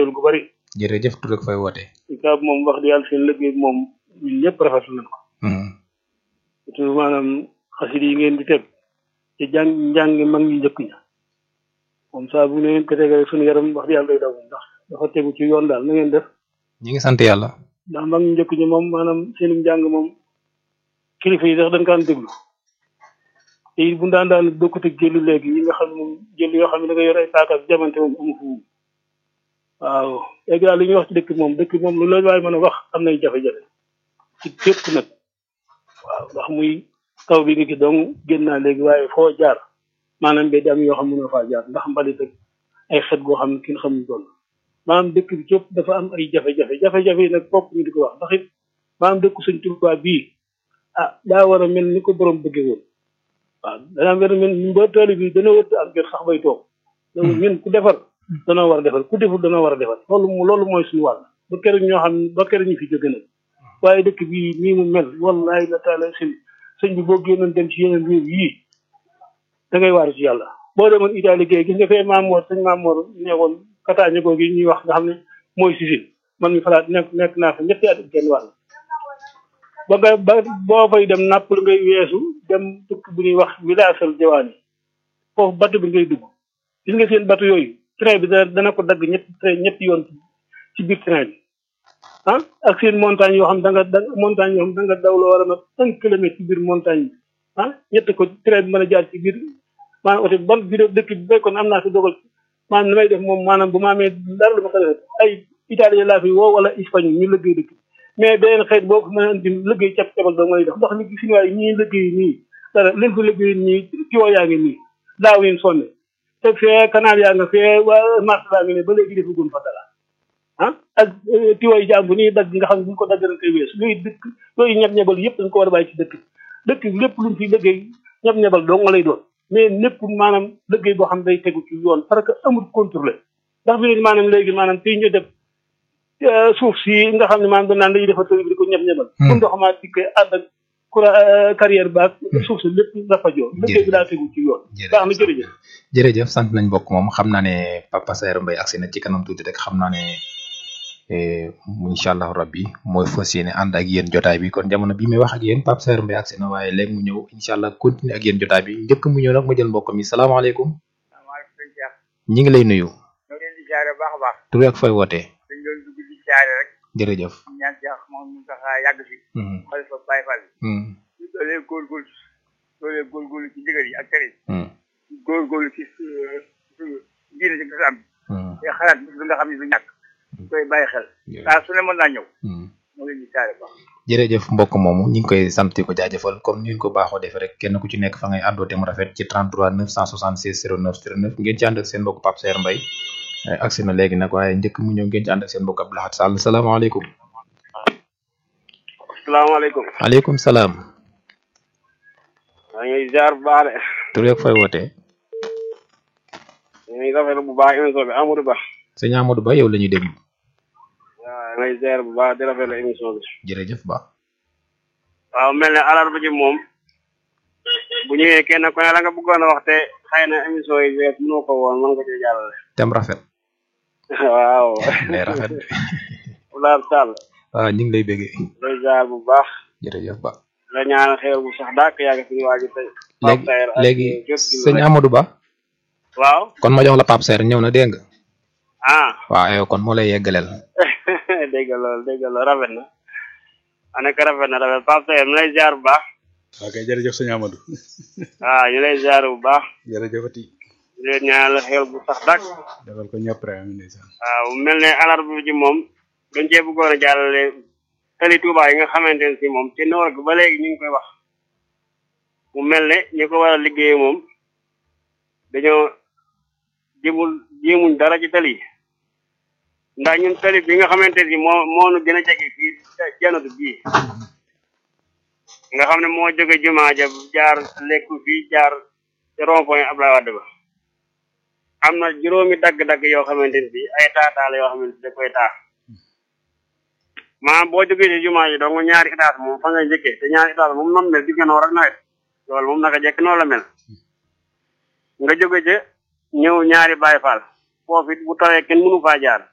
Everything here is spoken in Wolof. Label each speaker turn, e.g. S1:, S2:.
S1: xéwal gu bari
S2: jërëjëf tur ak fay woote
S1: ikaab moom wax di yàlla seen liggéey bi moom ñun ñëpp rafetlu nañ ko surtout maanaam xasit yi ngeen di teg ci jàng njàng mag ñu njëkk ña moom saa bu ne ngeen ko tegee suñu yaram wax di yàlla day daw ndax dafa tegu ci yoon daal na ngeen def
S2: ñi ngi sant yàlla
S1: ndax mag ñu njëkk ñi moom maanaam seen njàng moom kilifa yi sax dañ kaan déglu te it bu daan daan bokkut ak jëlu léegi yi nga xam moom jël yoo xam ne da nga yor ay taakas jamante moom amu fu waaw léegi daal li ñuy wax ci dëkk moom dëkk moom lu la waaye mën a wax am nay jafe-jafe ci fépp nag waaw ndax muy taw bi nga gis donc génn naa léegi waaye foo jaar maanaam mbedd am yoo xam ne mënoo faa jaar ndax mbalit ak ay xet goo xam ne kin xamuñ doon maanaam dëkk bi képp dafa am ay jafe-jafe jafe-jafe yi nag fokk ñu di ko wax ndax it maanaam dëkk suñ Tuubaa bii ah daa war a mel ni ko borom bëggee woon waaw danaa war a mel ni ba tool bi dana wër ak jot sax bay toog loolu ñun ku defar danoo war a defar ku deful danoo war a defar loolu loolu mooy suñu wàll ba keroog ñoo xam ba keroog ñu fi jóge nag waaye dëkk bi nii mu mel wallahi la taala sëñ sëñ bi boo génnoon dem ci yeneen réew yii da ngay waaru ci yàlla boo demoon Italie géey gis nga fee Maamoor sëñ Maamoor neewoon kataañe googu ñuy wax nga xam ne mooy Sicile man mi falaat nekk nekk naa fa ñetti at ak genn wàll ba nga ba boo fay dem Naples ngay weesu dem dëkk bu ñuy wax village al Jawaani foofu bateau bi ngay dugg gis nga seen bateau yooyu train bi dana dana ko dagg ñetti train ñetti yoon ci biir train bi ah ak seen montagne yoo xam da nga da montagne yoo xam da nga daw la war a mat un kilomètre ci biir montagne bi ah ñett ko train bi mën a jaar ci biir maanaam oto ban bi dëkk bi fekkoon am naa si dogal maanaam li may def moom maanaam bu ma amee dara lu ma ko def ay italien laa fi woo wala espagnol ñu liggéey dëkk mais beneen xeet boo ko mën a indi liggéey cap cabal doo ngay def ndax li si waay ñii liggéey nii dara leen ko liggéey nii ci woo yaa ngi nii daaw yéen sonne te fee canal yaa nga fee waa marché baa ngi ne ba léegi defagun fa dara ah ak tiwooy jàmbu nii dagg nga xam ne bu ñu ko dagg dañ koy weesu luy dëkk yooyu ñeb-ñebal yëpp dañ ko war a bàyyi ci dëkk dëkk lépp luñ fi liggéey ñeb-ñebal doo nga lay doon mais népp maanaam liggéey boo xam day tegu ci yoon parce que amul contrôlé ndax fi ne maanaam léegi maanaam fii ñu def suuf si nga xam ne maanaam dañ naan dañuy defar tëri bi di ko ñeb-ñebal bu ndox maa dikkee ànd ak courant carrière baag suuf si lépp dafa joo liggéey bi daa tegu ci yoon baax na jërëjëf
S2: jërëjëf sant nañ mbokk moom xam naa ne Papa Saer Mbaye agsi na ci kanam tuuti rek xam naa ne incha allahu rabbi mooy fas yéene ànd ak yéen jotaay bi kon jamono bi may wax ak yéen Papa Saer Mbaye agsi na waaye léegi mu ñëw incha allah continuer ak yéen jotaay bi njëkk mu ñëw nag ma jël mbokk mi salaamaaleykum ñi ngi lay nuyu
S3: ñoo leen di jaare baax a baax
S2: tur ak fay wootee
S3: dañ doon dugg di jaare rek
S2: jërëjëf
S3: ñaan ci wax moom mu tax yàgg fi xalifa Baye Fall ñu doolee góorgóorlu doolee góorgóorlu ci ndigal yi ak tere yi góorgóorlu ci diine ci islam bi te xalaat bis bi nga xam ne du ñàkk koy bàyyi xel saa su ne mën naa ñëw moo leen di jaare baax
S2: jërëjëf mbokk moomu ñu ngi koy sant di ko jaajëfal comme ni ñu ko baaxoo defee rek kenn ku ci nekk fa ngay àndoo te mu rafet ci 33 976 09 09 ngeen ci ànd ak seen mbokk Pape Saer Mbaye agsi na léegi nag waaye njëkk mu ñëw ngeen ci ànd ak seen mbokk Abdou Lahad Sall salaamaaleykum.
S4: salaamaaleykum.
S2: maaleykum salaam.
S4: maa ngi ziar bu baax de.
S2: tur yeeg fay wootee.
S4: ñu ngi rafetlu bu baax émission bi Amadou Ba.
S2: sëñ Amadou Ba yow la ñuy déglu.
S4: waaw ngay ziar bu baax di rafetlu émission bi.
S2: jërëjëf Ba.
S4: waaw mel ne alarba ji moom bu ñëwee kenn ku ne la nga bëggoon a wax te xëy na émission yi wees mënoo ko woon mën nga cee jàllale.
S2: tem rafet.
S4: waaw.
S2: lay rafet.
S4: Oulaar Sall.
S2: waaw ñu ngi lay bëggee.
S4: lay ziar bu baax.
S2: jërëjëf Ba.
S4: la ñaan xeer bu sax dàkk yàgg suñu waa ji tey.
S2: léegi léegi sëñ Amadou Ba.
S4: waaw.
S2: kon ma jox la Pape Saer ñëw na dégg nga.
S4: ah.
S2: waaw yow kon moo lay yeggaleel.
S4: dégg loolu dégg loolu rafet na. ana ko rafet na rafet Pape Saer mu lay ziar bu baax.
S5: ok jërëjëf sëñ Amadou.
S4: waaw ñu lay ziar bu baax.
S5: jërëjëfati.
S4: di leen ñaanal xeer bu sax dàkk.
S5: defal ko ñëpp rek am ndeysaan.
S4: waaw mel ne alarba ji moom dañ cee bëggoon a jàllale tali Touba yi nga xamante ne si moom te noor ba léegi ñu ngi koy wax mu mel ne ñi ko war a liggéey moom dañoo jëmul jéemuñ dara ci tali yi ndax ñun tali bi nga xamante ne si moo moo nu gën a jege fii janatu bii nga xam ne moo jóge jumaa ja jaar lekku fii jaar ci rond point Abdoulaye Wade ba am na juróomi dagg-dagg yoo xamante ne si ay taataala yoo xamante ne da koy taax maanaam boo jógee ci jumaa ji dong ñaari étage moom fa ngay njëkkee te ñaari étage moom noonu mel digga noor ak nawet loolu moom naka jekk noonu la mel nga jóge ca ñëw ñaari Baay Faal foofu it bu tawee kenn mënu faa jaar